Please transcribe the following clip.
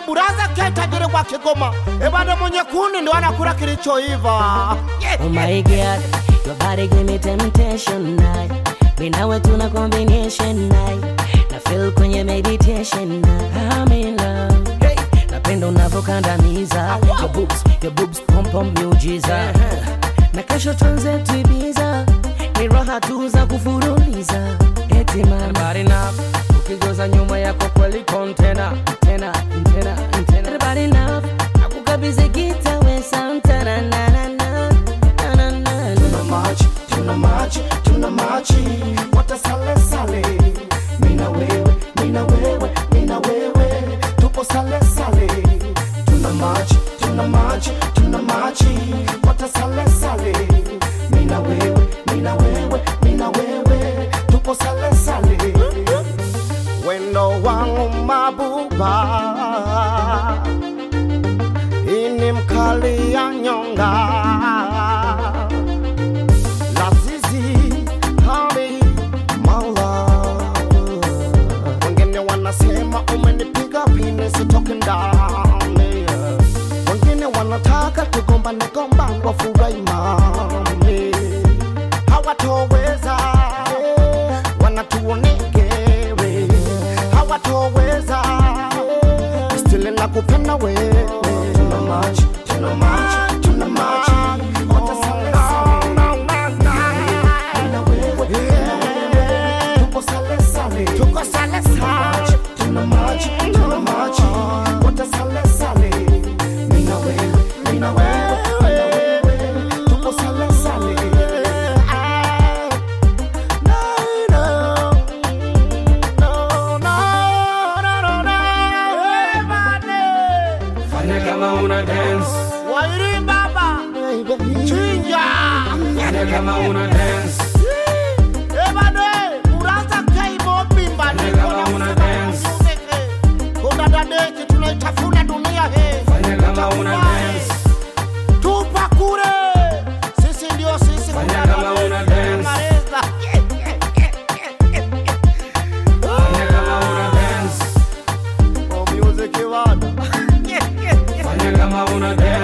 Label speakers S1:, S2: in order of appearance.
S1: buraza ke tajiri wa Kigoma, ebada mwenye kuni ndo anakula kilichoiva.
S2: Oh my god, your body give me temptation night. Mimi nawe tuna combination night. Na feel kwenye meditation night. I'm in love. Hey, napenda unavyokandamiza. Your boobs, your boobs pom pom miujiza. Na kesho tuanze tuibiza. Ni raha tu za kufuruliza. Eti mama.
S3: Bad enough. Ukigoza nyuma yako kweli kontena tena tena tena.
S2: Everybody love. Nakukabidhi gita we Santana na na na na na na.
S1: Tuna machi, tuna machi, tuna machi, wote sale sale. Mina wewe, mina wewe, mina wewe, tupo sale sale. Tuna machi, tuna machi, tuna machi, wote sale sale. Mina wewe, mina wewe, mina wewe, tupo sale sale. Wendo wangu mabuba, ini mkali ya nyonga Lazizi, honey, my love. Wengine wanasema umenipiga pini sitoki ndani. Wengine wanataka tugombane gombane wafurahi mami. Hawatoweza, wanatuonegere. Hawatoweza, still nakupenda wewe. Tuna machi, tuna machi, tuna machi. Wote sale sale. Mina wewe, mina wewe, tupo sale sale. Tuko sale sale. Tuna machi, tuna machi. Wote sale sale. Mina wewe, mina wewe, mina wewe, tupo sale sale. No, no, no, no, no, no, no. Everybody.
S3: Fanya kama una dance.
S1: Wairi baba, chinja.
S3: Fanya kama una dance.
S1: Ebane, uraza keibo bimba
S3: Fanya kama una dance.
S1: Kuna dadeki tunaitafuna dunia he.
S3: Fanya kama una dance.
S1: Tupa kure. Sisi ndio sisi
S3: Fanya
S1: kuna
S3: kama
S1: dadeki,
S3: una dance.
S1: tunamaliza.
S3: Fanya kama una dance.
S1: Oh, music bana.
S3: Fanya kama una dance.